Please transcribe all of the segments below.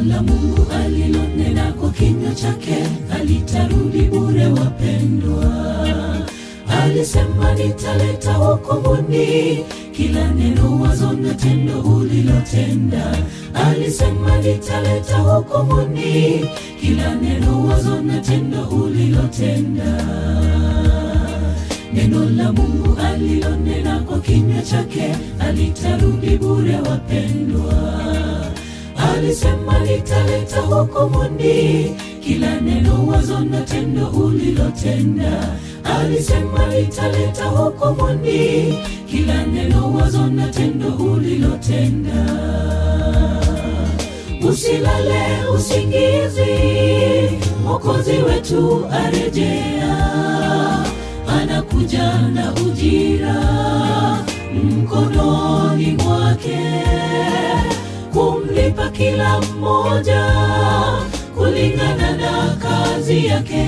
la Mungu alilonena kwa kinywa chake halitarudi bure, wapendwa. Alisema nitaleta hukumuni kila neno, wazo na tendo ulilotenda. Alisema nitaleta hukumuni kila neno, wazo na tendo ulilotenda. Neno la Mungu alilonena kwa kinywa chake halitarudi bure, wapendwa. Alisema nitaleta hukumuni kila neno, wazo na tendo ulilotenda. Alisema nitaleta hukumuni kila neno, wazo na tendo ulilotenda. Usilale usingizi, Mwokozi wetu arejea, anakuja na ujira mkononi mwake kumlipa kila mmoja kulingana na kazi yake.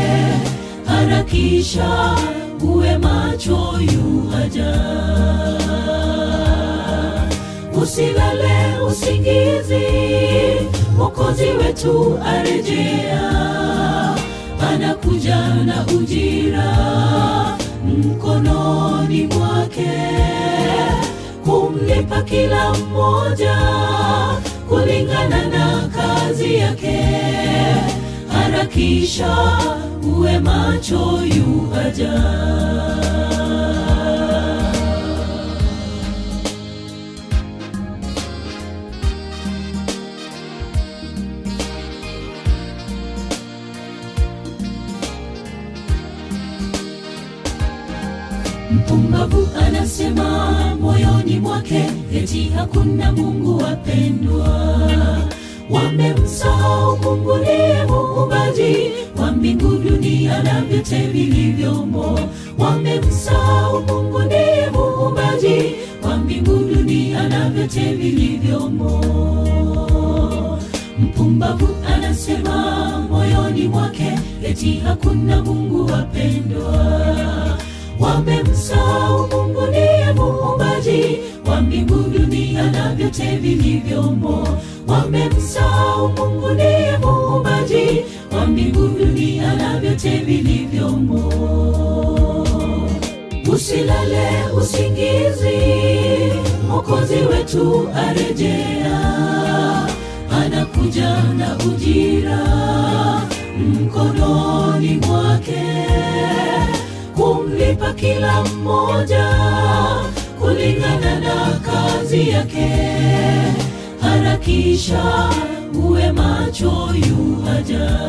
Harakisha uwe macho, yu haja. Usilale usingizi, Mwokozi wetu arejea, anakuja na ujira mkononi mwake kumlipa kila mmoja kulingana na kazi yake. Harakisha uwe macho, yu haja. Mpumbavu anasema moyoni mwake eti hakuna Mungu. Wapendwa, wamemsahau Mungu ndiye muumbaji wa mbingu, dunia na vyote vilivyomo. Wamemsahau Mungu ndiye muumbaji wa mbingu, dunia na vyote vilivyomo. Mpumbavu anasema moyoni mwake eti hakuna Mungu. Wapendwa, wamemsahau Mungu ndiye muumbaji wa mbingu, dunia na vyote vilivyomo. Wamemsahau Mungu ndiye muumbaji wa mbingu, dunia na vyote vilivyomo. Usilale usingizi, Mwokozi wetu arejea, anakuja na ujira mkononi mwake kumlipa kila mmoja kulingana na kazi yake. Harakisha uwe macho, yu haja.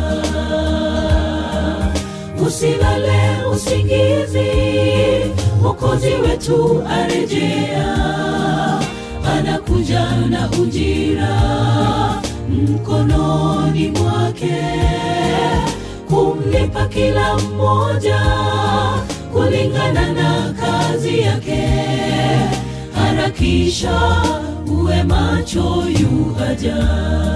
Usilale usingizi, Mwokozi wetu arejea, anakuja na ujira mkononi mwake kumlipa kila mmoja kulingana na kazi yake. Harakisha uwe macho, yu haja.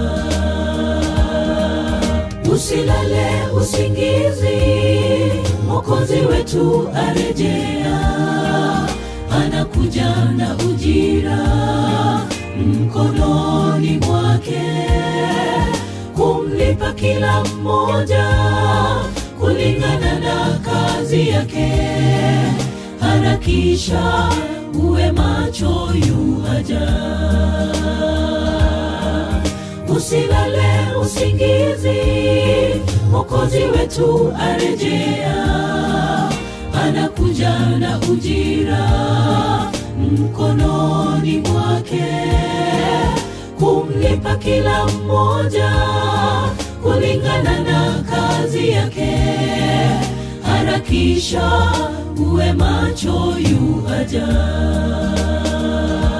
Usilale usingizi, Mwokozi wetu arejea, anakuja na ujira mkononi mwake kumlipa kila mmoja kulingana na kazi yake. Harakisha uwe macho, yu haja. Usilale usingizi, Mwokozi wetu arejea, anakuja na ujira mkononi mwake kumlipa kila mmoja kulingana na kazi yake. Harakisha uwe macho, yu haja.